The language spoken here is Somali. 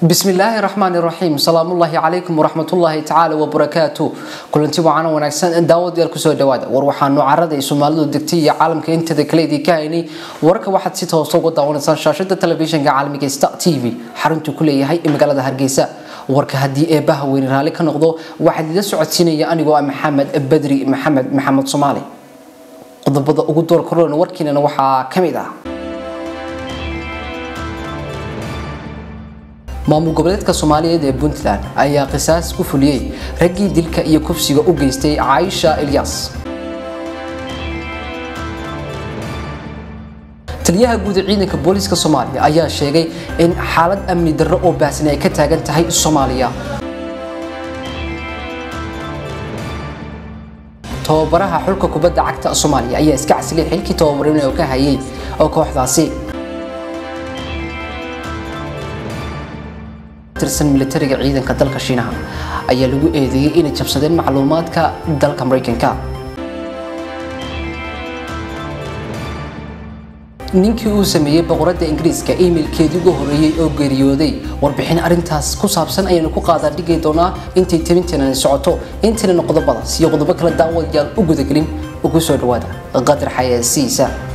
بسم الله الرحمن الرحيم سلام الله عليكم ورحمة الله تعالى وبركاته كلنتي وعنا ونكسن داود يالكو سو دواada war waxaanu carada ay Soomaalidu degtay iyo caalamka inteeda kale idin ka haynay warka waxaad si toos uga daawanaysan shaashada telefishinka caalamiga Star TV xaruntu ku leeyahay magaalada Hargeysa warka hadii ee baha weyn raali ka noqdo waxaad ila socodsiinaya anigoo ah Maxamed Badri Maxamed Maxamed Soomaali qodobada ugu door korona warkiina waxaa kamid ah maamul goboleedka soomaaliyeed ee puntland ayaa qisaas ku fuliyey raggii dilka iyo kufsiga u geystay caaisha ilyas taliyaha guud ee ciidanka booliiska soomaaliya ayaa sheegay in xaalad amni darro oo baahsan ay ka taagan tahay soomaaliya tababaraha xulka kubadda cagta soomaaliya ayaa iska casilay xilkii tababarinay oo ka hayay oo kooxdaasi tirsan militariga ciidanka dalka shiinaha ayaa lagu eedeeyay inay jabsadeen macluumaadka dalka maraykanka ninkii uu sameeyey boqoradda ingiriiska emailkeedii ugu horreeyey oo geeriyooday warbixin arrintaas ku saabsan ayaanu ku qaadaa dhigi doonaa intay tabinteenani socoto intaynan qodobadaas iyo qodobo kala daawadayaal u gudagelin ugu soo dhawaada qadar xayaasiisa